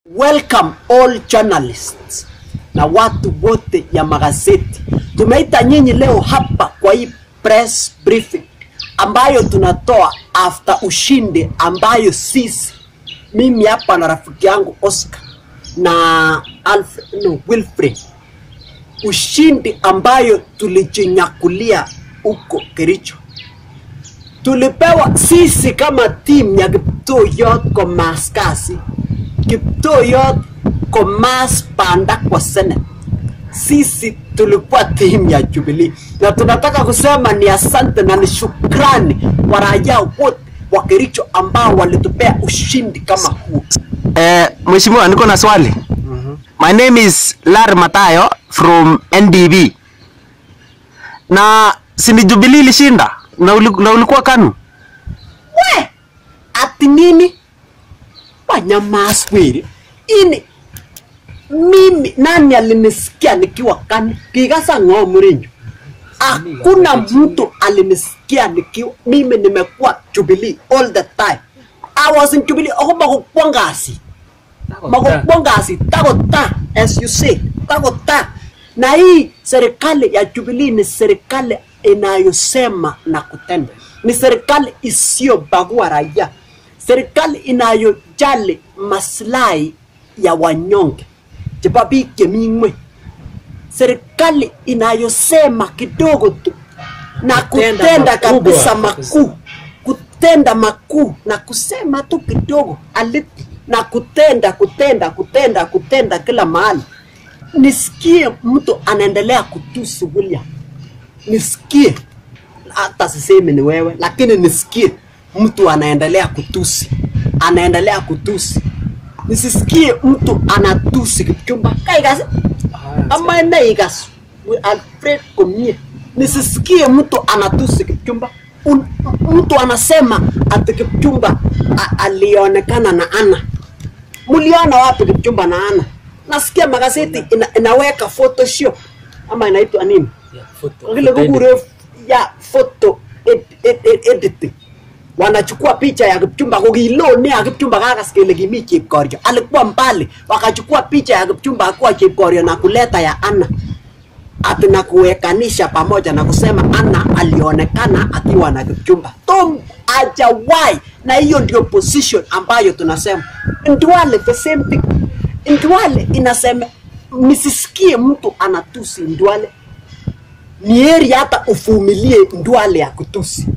Welcome all journalists na watu wote ya magazeti. Tumeita nyinyi leo hapa kwa hii press briefing ambayo tunatoa after ushindi ambayo sisi mimi hapa na rafiki yangu Oscar na Alfred, no, Wilfred ushindi ambayo tulijinyakulia huko Kericho tulipewa sisi kama timu ya Kiptoyot Commerce Kasi, Kiptoyot Commerce Panda kwa Senate. Sisi tulikuwa timu ya Jubilee na tunataka kusema ni asante na ni shukrani kwa raia wote wa Kericho ambao walitupea ushindi kama huu. Eh, Mheshimiwa, niko na swali. My name is Lar Matayo from NDB. Na sini Jubilee ilishinda na, uli, na ulikuwa KANU. we ati nini wanyamaswiri ini mimi nani alinisikia nikiwa kani kigasa ng'oo mrinjo hakuna mtu alinisikia nikiwa mimi nimekuwa Jubilee all the time I was in Jubilee ako makukwa ngasi makukwa ngasi takota as you say takota na hii serikali ya Jubilee ni serikali inayosema na kutenda, ni serikali isiyobagua raia, serikali inayojali maslahi ya wanyonge chebo biik chemi ng'weny, serikali inayosema kidogo tu na Kutenda kutenda makubwa. kabisa makuu, kutenda makuu na kusema tu kidogo aliti na kutenda kutenda kutenda kutenda kila mahali. Nisikie mtu anaendelea kutusi William nisikie, hata sisemi ni wewe, lakini nisikie mtu anaendelea kutusi, anaendelea kutusi, nisisikie mtu anatusi Kipchumba kaikas ama neikas Alfred Komie, nisisikie mtu anatusi Kipchumba. Un, mtu anasema ati Kipchumba a- alionekana na Ana. Muliona wapi Kipchumba na Ana? Nasikia magazeti ina, inaweka photoshop ama inaitwa nini? Vile kukure ya photo ed, ed, ed, editing wanachukua picha ya Kipchumba kokilone ya Kipchumba kakas kele kimi Chepkorio, alikuwa mbali, wakachukua picha ya Kipchumba akuwa Chepkorio na kuleta ya Anna ati na kuwekanisha pamoja na kusema Anna alionekana akiwa na Kipchumba. Tom hajawahi, na hiyo ndio position ambayo tunasema Ndwale the same thing. Ndwale inasema nisisikie mtu anatusi Ndwale ni heri hata uvumilie Ndwale ya kutusi.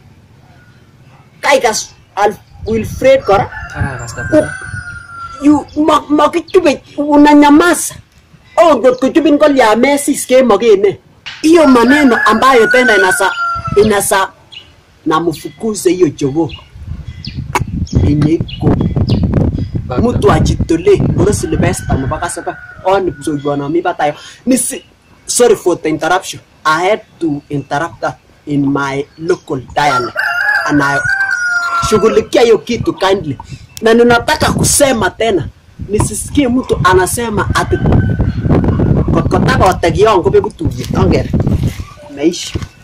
Kaikas Al Wilfred kora u- yu ma- makichube unanyamaza oh, ngot kuchubin kolya mesis kemokene hiyo maneno ambayo tena inasa inasa na mfukuze hiyo jogoo yenye iko mtu ajitolee bora Sylvester nebo kasaba on msoiwana mi batayo nisi sorry for the interruption I had to interrupt that in my local dialect and I shughulikia hiyo kitu kindly na ninataka kusema tena nisisikie mtu anasema ati kotkotaka wategiongo bekutuyet ongere meisha